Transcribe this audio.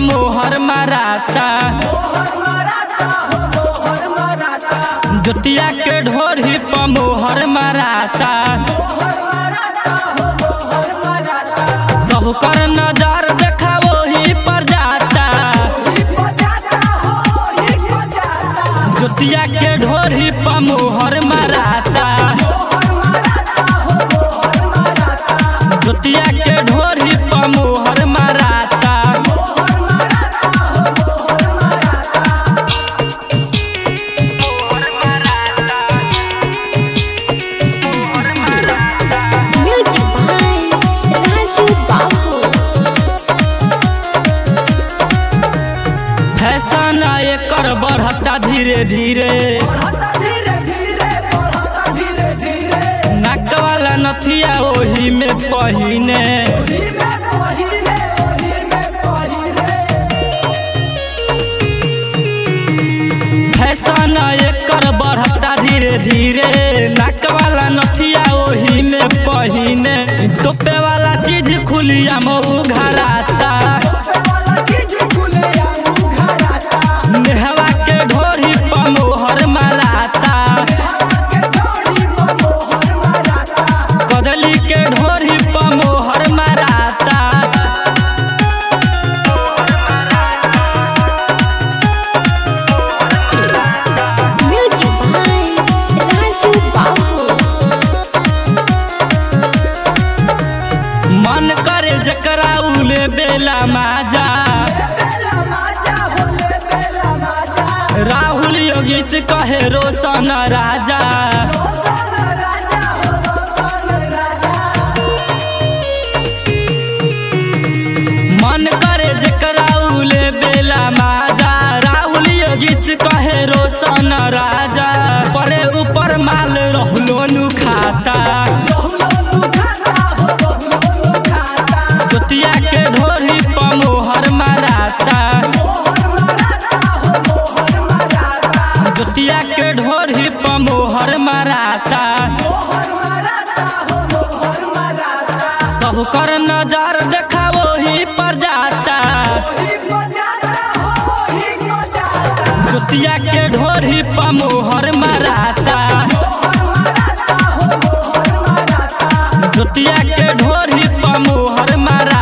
मोहर माराता जोतिया के ढोरी पर मोहर माराता सब कर नजर देखा वही पर जाता जोतिया के ढोरी पर मोहर माराता जोतिया के ढोरी पर मोहर माराता Music by Raju Babu. Fashion एकर बढ़ता धीरे धीरे नाक वाला नथिया ओही में पहिने फैशन एकर बढ़ता धीरे धीरे नाक वाला नथिया ओही में पहिने तोपे वाला चीज खुलिया मऊ घराता नेहवा के ढोरी पर मोहर माराता कदली के ढोरी पर मोहर माराता Music by Raju Babu. मन करे जकरा उले बेला माजा राहुल योगी से कहे रोशन राजा मन करे जकरा उले बेला माजा राहुल योगी से कहे रोशन राजा परे ऊपर माल रहलो नु खाता जोतिया के ढोरी पर मोहर माराता जोतिया के ढोरी पर मोहर माराता सब कर नजर देखा वही पर जाता जोतिया के ढोरी पर मोहर माराता जोतिया के ढोरी पर मोहर मारा